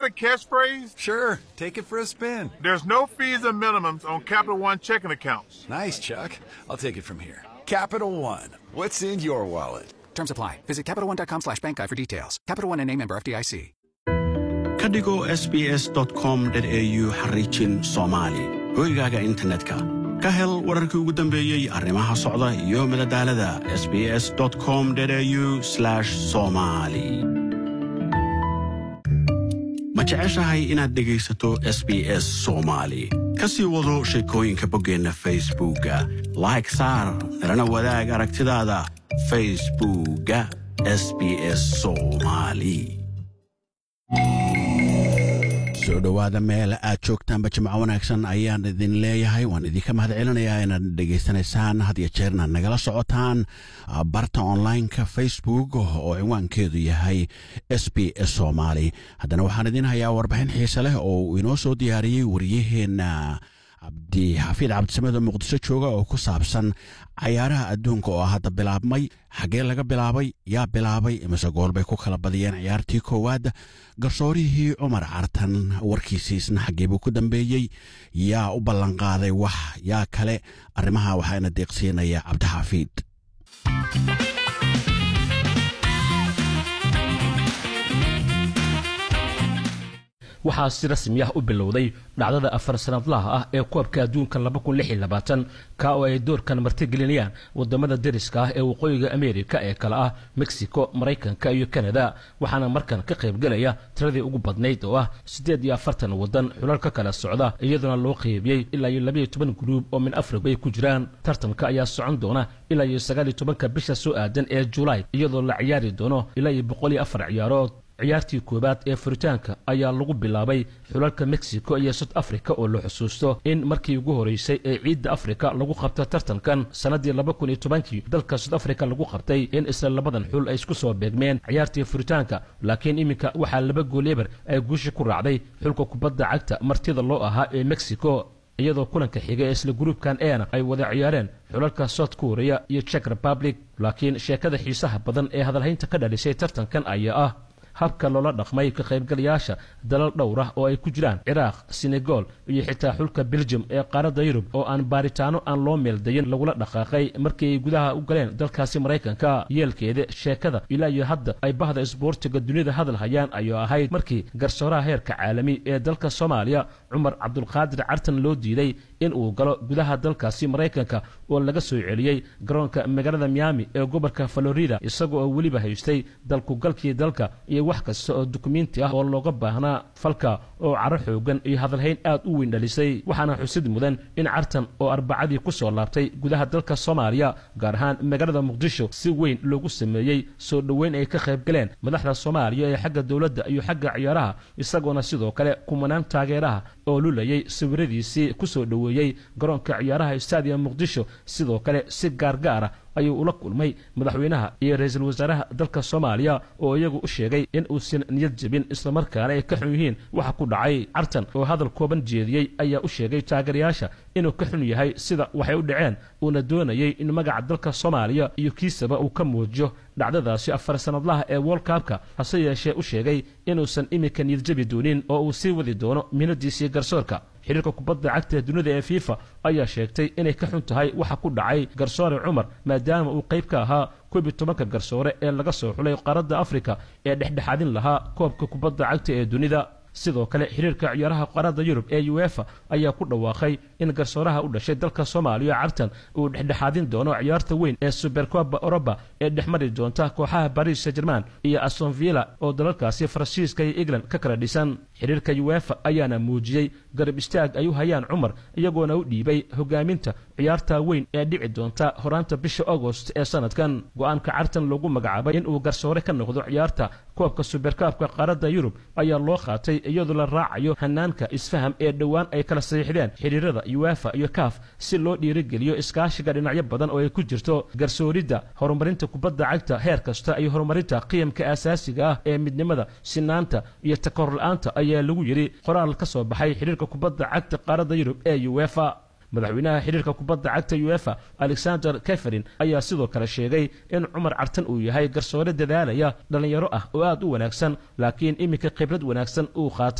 a catchphrase? Sure, take it for a spin. There's no fees or minimums on Capital One checking accounts. Nice, Chuck. I'll take it from here. Capital One. What's in your wallet? Terms apply. Visit CapitalOne.com slash bank guide for details. Capital One and a member FDIC. ka dhigo sbs com au xariijin soomaali hoygaaga internetka ka hel wararkii ugu dambeeyey arrimaha socda iyo madadaalada sbs com au somali ma jeceshahay inaad dhegaysato s b s soomaali ka sii wado sheekooyinka boggeenna facebookga like saar nalana wadaag aragtidaada facebookga sb s soomali soo dhowaada meel aad joogtaanba jimco wanaagsan ayaan idin leeyahay waan idinka mahad celinayaa inaad dhegaysanaysaan had iyo jeerna nagala socotaan barta onlineka facebook oo cinwaankeedu yahay s b s soomaali haddana waxaan idin hayaa warbixin xiise leh oo uu inoo soo diyaariyey wariyaheenna cabdixafiid cabdisamed oo muqdisho jooga oo ku saabsan cayaaraha adduunka oo hadda bilaabmay xaggee laga bilaabay yaa bilaabay imise goolbay ku kala badiyeen ciyaartii koowaad garsoorihii cumar cartan warkiisiisna xaggeebuu ku dambeeyey yaa u ballanqaaday wax yaa kale arrimaha waxaana deeqsiinaya cabdixafiid waxaa si rasmi ah u bilowday dhacdada afar sanadlaha ah ee koobka adduunka ka oo ay doorkan martigelinayaan wadamada deriska ah ee waqooyiga ameerika ee kale ah mexico maraykanka iyo kanada waxaana markan ka qaybgelaya tiradii ugu badnayd oo ah siddeed iyo afartan wadan xulal ka kala socda iyadoona loo qeybiyey ilaa iyo labaiyo toban gruub oo min afrika ay ku jiraan tartanka ayaa socon doona ilaa iyo sagaaliyo tobanka bisha soo aadan ee julaay iyadoo la ciyaari doono ilaa iyo boqol iyo afar ciyaarood ciyaartii koowaad ee furitaanka ayaa lagu bilaabay xulalka mexico iyo south africa oo la xusuusto in markii ugu horeysay ee ciidda afrika lagu qabta tartankan sannaddii laba kun iyo tobankii dalka south africa lagu qabtay in isla labadan xul ay isku soo beegmeen ciyaartii furitaanka laakiin iminka waxaa laba gooleebar ay guusha ku raacday xulka kubadda cagta martida loo ahaa ee mexico iyadoo kulanka xiga ee isla gruubkan eena ay wada ciyaareen xulalka south korea iyo czech republic laakiin sheekada xiisaha badan ee hadalhaynta ka dhalisay tartankan ayaa ah habka loola dhaqmay ka qaybgalayaasha dalal dhowr ah oo ay ku jiraan ciraaq senegal iyo xitaa xulka belgium ee qaaradda yurub oo aan baaritaano aan loo meeldayin lagula dhaqaaqay markii ay gudaha u galeen dalkaasi maraykanka yeelkeeda sheekada ilaa iyo hadda ay bahda isboortiga dunida hadal hayaan ayuu ahayd markii garsooraha heerka caalami ee dalka soomaaliya cumar cabdulqaadir cartan loo diiday in uu galo gudaha dalkaasi maraykanka oo laga soo celiyey garoonka magaalada miami ee gobolka florida isagoo oo weliba haystay dalkugalkii dalka iyo wax kasta oo dukumiinti ah oo looga baahnaa falka oo caro xoogan iyo hadalhayn aad u weyn dhalisay waxaana xusid mudan in cartan oo arbacadii ku soo laabtay gudaha dalka soomaaliya gaar ahaan magaalada muqdisho si weyn loogu sameeyey soo dhoweyn ay ka qayb galeen madaxda soomaaliya ee xagga dowladda iyo xagga ciyaaraha isagoona sidoo kale kumanaan taageeraha oo lulayay sawiradiisii ku soo dhoweeyey garoonka ciyaaraha stadium muqdisho sidoo kale si gaargaara ayuu ula kulmay madaxweynaha iyo ra-iisul wasaaraha dalka soomaaliya oo iyagu u sheegay in uusan niyad jebin islamarkaana ay ka xun yihiin waxa ku dhacay cartan oo hadal kooban jeediyey ayaa u sheegay taageerayaasha inuu ka xun yahay sida waxay u dhaceen uuna doonayay in magaca dalka soomaaliya iyo kiisaba uu ka muujiyo dhacdadaasi afar sanadlaha ee wolkabka hase yeeshee u sheegay inuusan iminka niyad jebi doonin oo uu sii wadi doono minadiisii garsoorka xiriirka kubadda cagta ee dunida ee fifa ayaa sheegtay inay ka xun tahay waxa ku dhacay garsoore cumar maadaama uu qayb ka ahaa koob iyo tobanka garsoore ee laga soo xulay qaaradda afrika ee dhexdhexaadin lahaa koobka kubadda cagta ee dunida sidoo kale xiriirka ciyaaraha qaaradda yurub ee uefa ayaa ku dhawaaqay in garsooraha u dhashay dalka soomaaliya cartan uu dhexdhexaadin doono ciyaarta weyn ee supercoba oroba ee dhexmari doonta kooxaha baris saint german iyo astonvilla oo dalalkaasi faransiiska iyo england ka kala dhisan xiriirka uefa ayaana muujiyey garab istaag ay u hayaan cumar iyagoona u dhiibay hogaaminta ciyaarta weyn ee dhici doonta horaanta bisha agost ee sanadkan go-aanka cartan lagu magacaabay in uu garsoore ka noqdo ciyaarta koobka superkaabka qaaradda yurub ayaa loo qaatay iyadoo la raacayo hanaanka isfaham ee dhowaan ay kala saxiixdeen xiriirada uefa iyo caf si loo dhiirigeliyo iskaashiga dhinacyo badan oo ay ku jirto garsooridda horumarinta kubadda cagta heer kasta iyo horumarinta qiyamka aasaasiga ah ee midnimada sinaanta iyo takor la-aanta ayaa lagu yidhi qoraal ka soo baxay xiriirka kubadda cagta qaaradda yurub ee uefa madaxweynaha xiriirka kubadda cagta uefa alexander keferin ayaa sidoo kale sheegay in cumar cartan uu yahay garsoore dadaalaya dhallinyaro ah oo aad u wanaagsan laakiin iminka khibrad wanaagsan uu qaatay